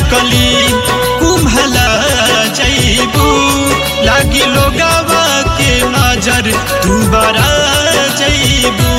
कली कुम्हला जैबू लागी लोगावा के नजर दुबारा जैबू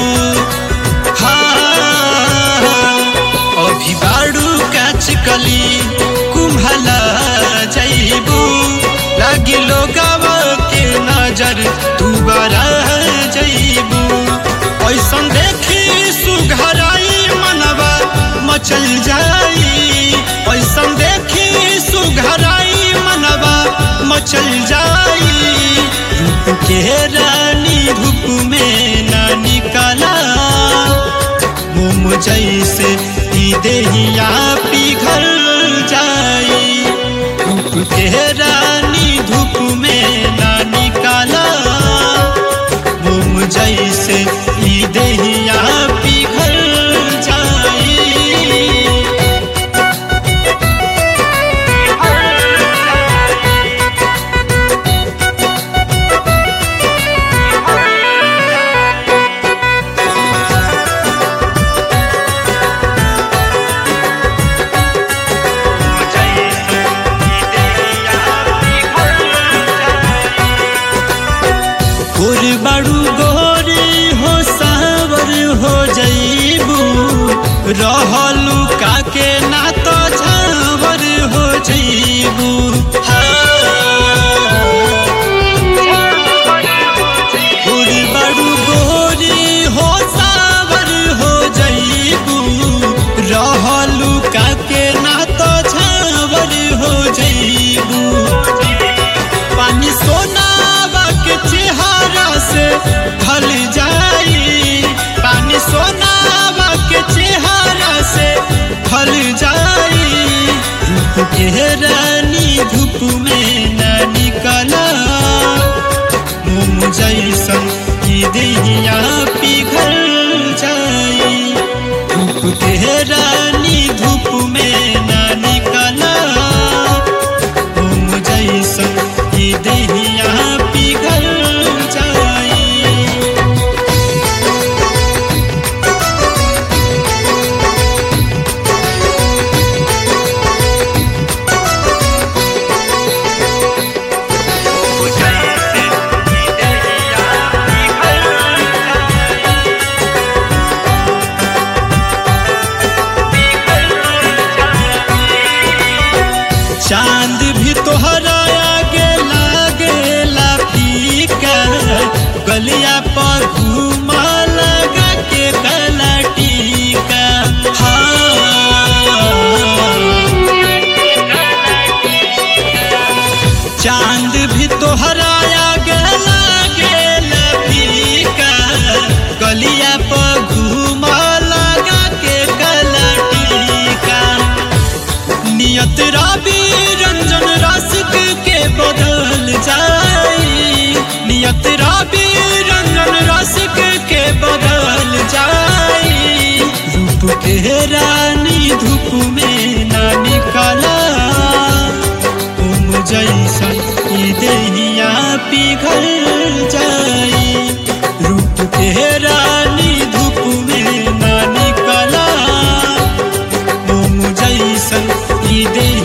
हाँ अभी बाड़ू काच कली कुम्हला जैबू लागी लोगावा के नजर दुबारा जैबू ऐसन देखी सुघराई मनवा मचल जाई ऐसन देखी सुघराई मनवा मचल जाई रूप के रानी धूप में ना निकाला मोम जैसे ई देहिया पिघल जाई धूप के रानी धूप में ना निकाला मोम जैसे ई देहिया पिघल जाई गोर बड़ू गोरी हो सावर हो जईबू रहलू काके ना तो झावर हो जईबू गोर बड़ू गोरी हो सावर हो जईबू रहलू काके ना तो झावर हो जईबू पानी सोनावा के चेहरा से ढल जाई पानी सोनावा के चेहरा से ढल जाई रूप के रानी धूप में न निकला मोम जैसन की देहिया पिघल जाई धूप के रानी धूप में न निकला तुम जैसन की देहिया पिघल जाई चांद भी तोहरा आगे लागेला फीका गलिया पर घूमा लगा के गला टीका हाँ। चांद भी तोहरा आगे लागेला फीका गलिया पर घूमा लगा के गला टीका नियत राबी रंजन रसिक के बदल जाई नियत राबी रंजन रसिक के बदल जाई रूप के रानी धूप में ना निकला तुम जैसन ई देहिया पिघल जाई रूप के रानी धूप में ना निकला मोम जैसन ई देह